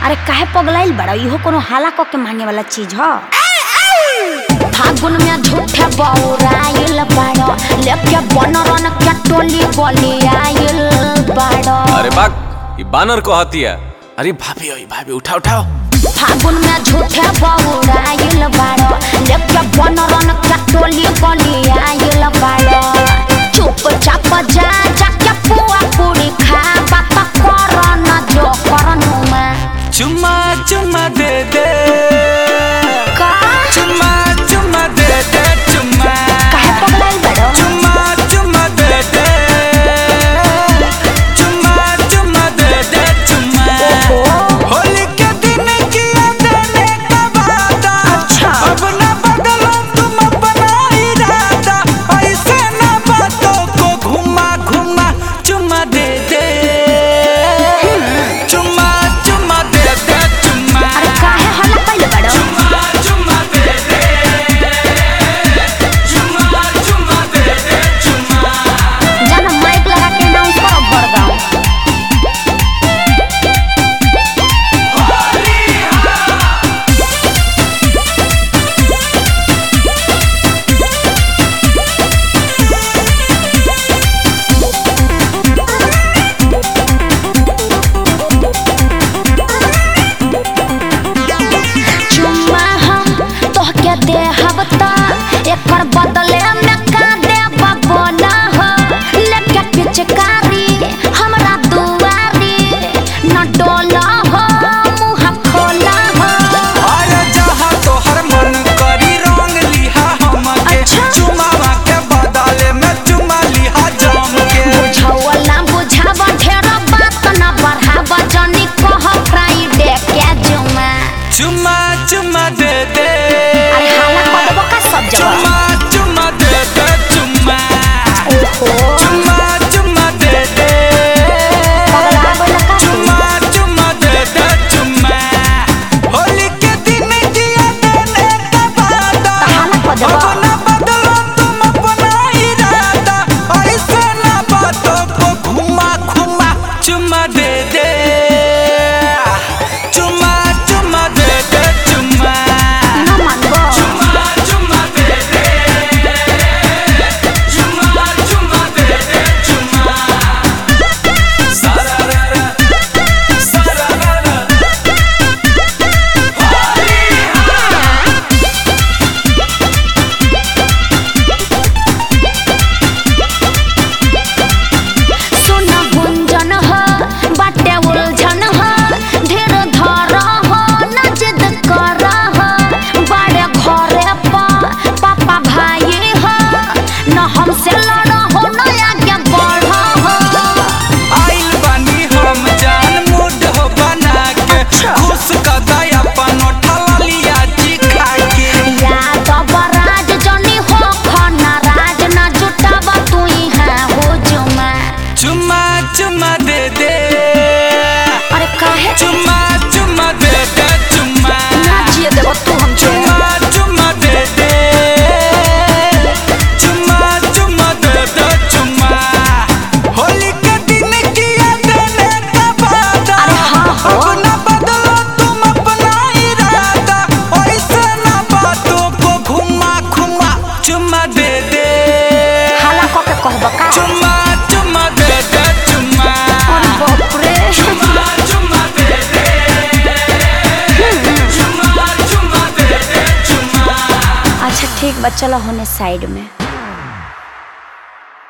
अरे काहे पगलाइल बड़ा इहो कोनो हाला क के मांगे वाला चीज ह फागुन में झूठे बौराइल बाड़ो लेके बनरन के टोली गली आइल बाड़ो अरे बाग ये बानर को हती है अरे भाभी ओए भाभी उठाओ उठाओ फागुन में झूठे बौराइल बाड़ो लेके बनरन के टोली गली आइल बाड़ो चुपचाप जा जाके पुआ पूरी खा बात करन जो करनु में चुम्मा चुम्मा दे दे का चुम्मा चुम्मा दे दे चुम्मा काहे पगलाइल बाड़ो चुम्मा चुम्मा दे दे चुम्मा चुम्मा दे दे चुम्मा होली के दिन किया देने का वादा अच्छा। अब ना बदलो तुम अपना इरादा ऐसे ना बातों को घुमा घुमा चुम्मा दे दे चुम्मा चुम्मा दे दे चुम्मा अरे काहे हल्ला कइले बाड़ो चुम्मा चुम्मा दे दे चुम्मा चुम्मा दे दे चुम्मा जाना माइक लगा के अनाउंस करो बड़गांव चुम्मा हम तोहके देहब त एकर बदले में का देब बोला हो लेके पिचकारी हमरा दुआरी न डोला हो मुंह खोला हो आया जहाँ तोहर मन करी रंग लिहा हमके अच्छा। चुमावा के बदले में चुमा लिहा जाम के बुझावल ना बुझाव ढेर बात न बढ़ाव जनी कह फ्राइडे के जुमा चुम्मा चुम्मा दे दे अरे हाला कदबो का सब जगह चुम्मा चुम्मा दे दे चुम्मा ओहो चुम्मा चुम्मा दे दे पगला बोला का तू? चुम्मा चुम्मा दे दे चुम्मा होली के दिन दिया देने का वादा हाला कदबो अब ना बदलो तुम अपना इरादा ऐसे ना बातों को घुमा घुमा चुम्मा दे दे चुम्मा चुम्मा दे दे चुम्मा न मानबो चुम्मा चुम्मा दे दे चुम्मा चुम्मा दे दे चुम्मा सारा रा रा सारा रा रा सुन गुंजन हो बाटे उलझन हो ढेर धर हो न जिद कर हो बड़े घरे पा पापा भाई हो न हमसे लड़ हो न आगे बढ़ हो आइल बानी हम जान मूड हो बना के खुश कदाई अपन उठला लिया जी खा के याद बराज जनी हो खना राज न जुटाब तू है हो जुमा चुम्मा चुम्मा दे दे अरे काहे चुम्मा चुम्मा दे दे चुम्मा ना जिए देबो तू हमके चुम्मा चुम्मा दे दे चुम्मा चुम्मा दे दे चुम्मा होली के दिन किया देने का वादा अरे हाँ हो। अब ना बदलो तुम अपना इरादा ऐसे ना बातों को घुमा घुमा चुम्मा दे दे हाला क के कहब का चुम्मा चुम्मा दे दे चुम्मा अरे बाप रे चुम्मा चुम्मा दे दे चुम्मा चुम्मा दे दे चुम्मा अच्छा ठीक बा चलो होने साइड में